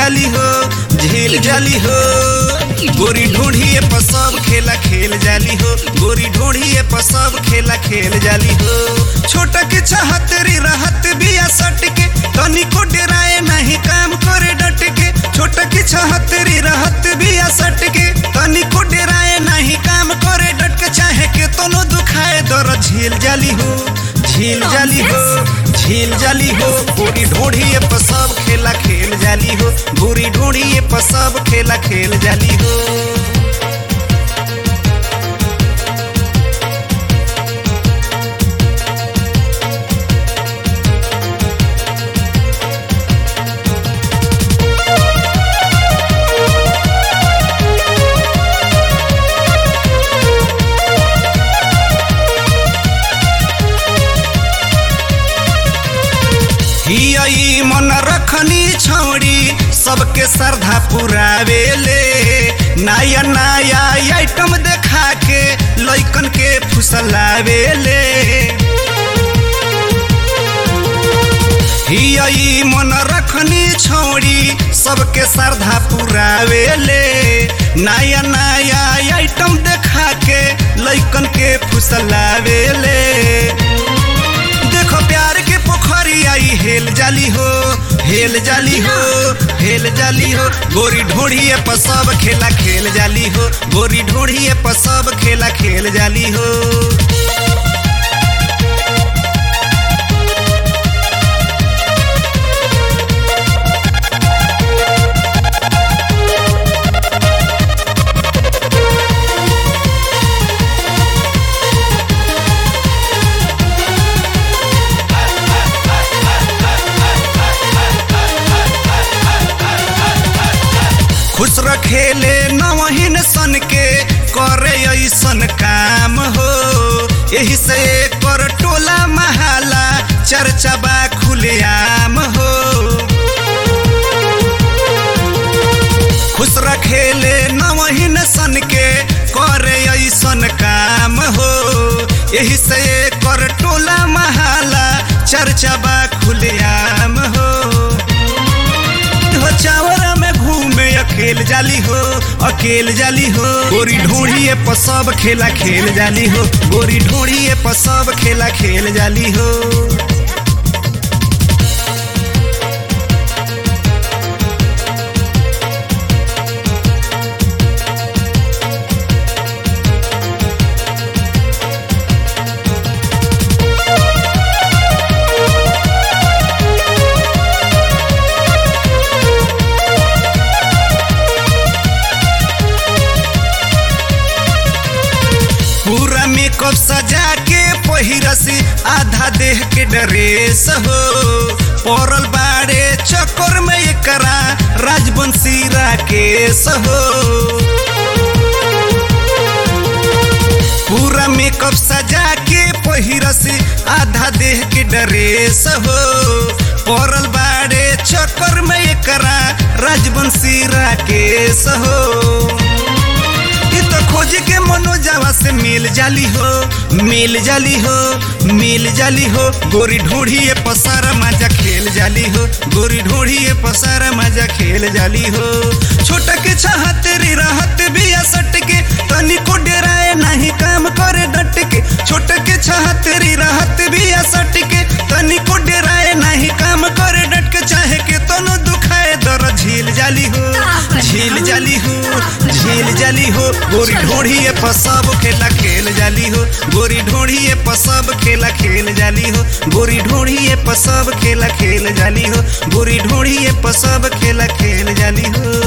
जाली हो झेल जाली हो गोरी ढूंढिए पर सब खेला खेल जाली हो गोरी ढूंढिए पर सब खेला खेल जाली हो छोटा के चाहतरी रहत बिया सट के तनिको डराए नहीं काम करे डट के छोटा के चाहतरी रहत बिया सट के तनिको डराए नहीं काम करे डट के चाहे के तनो दुखाए दर झेल जाली हो झील जाली हो झील जाली हो गोरी ढूंढिए पर सब खेला खेल जाली हो गोरी ढूंढिए पर सब खेला खेल जाली हो हियई मन रखनी छौड़ी सबके श्रद्धा पुरावेले नया नया आइटम देखा के लइकन के फुसलावेले हियई मन रखनी छौड़ी सबके श्रद्धा पुरावेले नया नया आइटम देखा के लइकन के फुसलावेले देखो प्यार के पोखरी आई हेल जाली हो हेल जाली हो हेल जाली हो गोरी ढोढ़िए पर सब खेला खेल जाली हो गोरी ढोढ़िए पर सब खेला खेल जाली हो खुश रखेले नवहीन सन के करे ऐसन काम हो यही से कर टोला महाला चर्चा बा खुलेआम हो खुश रखेले नवहीन सन के करे ऐसन काम हो यही से कर टोला महाला चर्चा बा खुलेआम हो हो चावरा में घूमे अकेल जाली हो अकेल जाली हो गोरी ढूंढिए पर सब खेला खेल जाली हो गोरी ढूंढिए पर सब खेला खेल जाली हो पूरा मेकअप सजा के पहिरसी आधा देह के ड्रेस हो पड़ल बाड़े चक्कर में एकरा राजवंशी राकेश हो पूरा मेकअप सजा के पहिरसी आधा देह के ड्रेस हो पड़ल बाड़े चक्कर में एकरा राजवंशी राकेश हो ई तो खोज के मनोजावा से मिल जाली हो मिल जाली हो मिल जाली हो गोरी ढूंढिए पसारा मजा खेल जाली हो गोरी ढूंढिए पसारा मजा खेल जाली हो छोटा के चाहत रे रहत बिया सट के तनिको डराए नहीं काम करे डट के छोटा के चाहत रे रहत बिया सट के तनिको डराए नहीं काम करे डट के चाहे के तनो दुखाए दर झील जाली हो झील जाली हो झील जाली हो गोरी ढोढ़िए पर सब खेला खेल जाली हो गोरी ढोढ़िए पर सब खेला खेल जाली हो गोरी ढोढ़िए पर सब खेला खेल जाली हो गोरी ढोढ़िए पर सब खेला खेल जाली हो